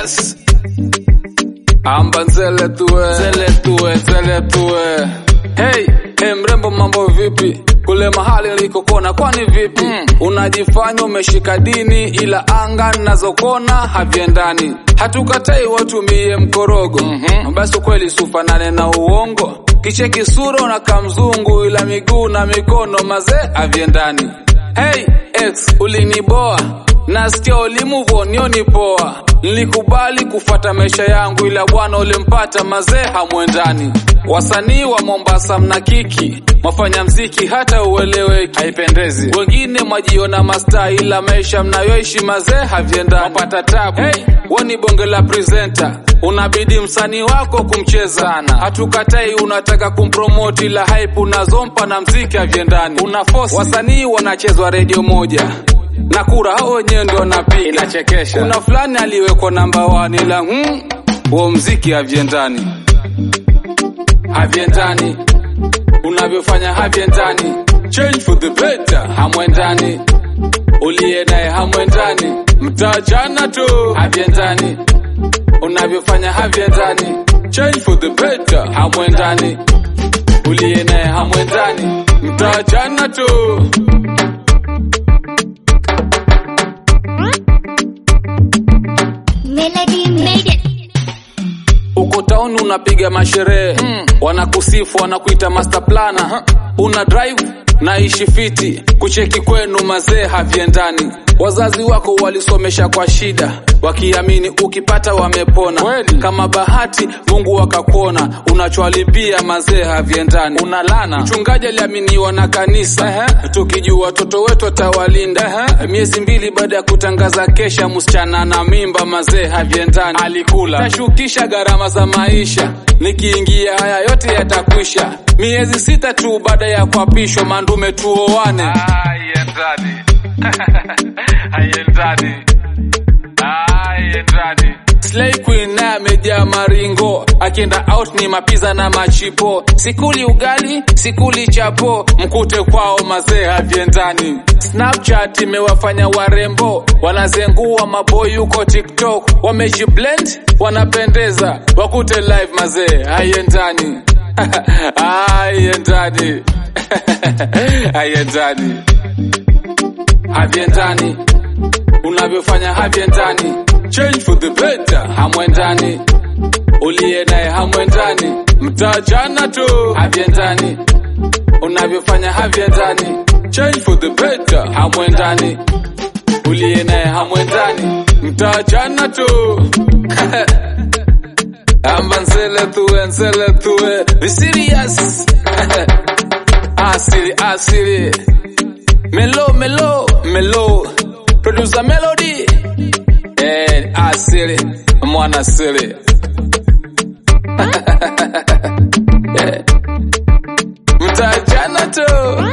serious amba nzele tuwe nzele tuwe nzele tuwe hey, hey mrembo mambo vipi kule mahali nilikokona kwani vipi mm. unajifanya umeshika dini ila anga nazokona haviendani hatukatai watumie mkorogo mm-hmm. basi ukweli sufanane na uongo kicheki sura unakaa mzungu ila miguu na mikono mazee haviendani hey ex uliniboa nasikia ulimuvo nioni poa nilikubali kufata maisha yangu ila bwana ulimpata mazee hamwendani wasanii wa mombasa mna kiki mwafanya mziki hata ueleweki haipendezi wengine mwajiona masta ila maisha mnayoishi mazee havyendani mapata tabu hey, woni bonge la presenta unabidi msanii wako kumcheza sana hatukatai unataka kumpromoti ila hype unazompa na mziki havyendani una force wasanii wanachezwa redio moja na kura hao wenyewe ndio napiga inachekesha kuna fulani aliwekwa namba 1 ila hmm, huo mziki havyendani havyendani unavyofanya havyendani change for the better hamwendani uliye naye hamwendani mtajana tu havyendani unavyofanya havyendani change for the better hamwendani uliye naye hamwendani mtajana tu Melody made it. uko tauni unapiga masherehe mm. wanakusifu wanakuita master plana una drive naishi fiti kucheki kwenu mazee havyendani wazazi wako walisomesha kwa shida wakiamini ukipata wamepona Kweli. kama bahati mungu akakuona unachwalipia mazee havyendani unalana mchungaji aliaminiwa na kanisa uh-huh. tukijua watoto wetu atawalinda uh-huh. miezi mbili baada ya kutangaza kesha msichana na mimba mazee havyendani alikula tashukisha gharama za maisha nikiingia haya yote yatakwisha miezi sita tu baada ya kuapishwa mandume tuoane haiendani haiendani haiendani Slay Queen naye amejaa maringo, akienda out ni mapiza na machipo. Sikuli ugali, sikuli chapo, mkute kwao mazee havyendani. Snapchat imewafanya warembo, wanazengua maboy huko TikTok, wamejiblend, wanapendeza, wakute live mazee haiendani haiendani haiendani havyendani unavyofanya havyendani change for the better hamwendani uliye naye hamwendani mtajana tu havyendani unavyofanya havyendani change for the better hamwendani uliye naye hamwendani mtajana tu amba nzele tuwe nzele tuwe be serious asili asili melo melo melo producer melody eh asili mwana asili Eh, mtajana tu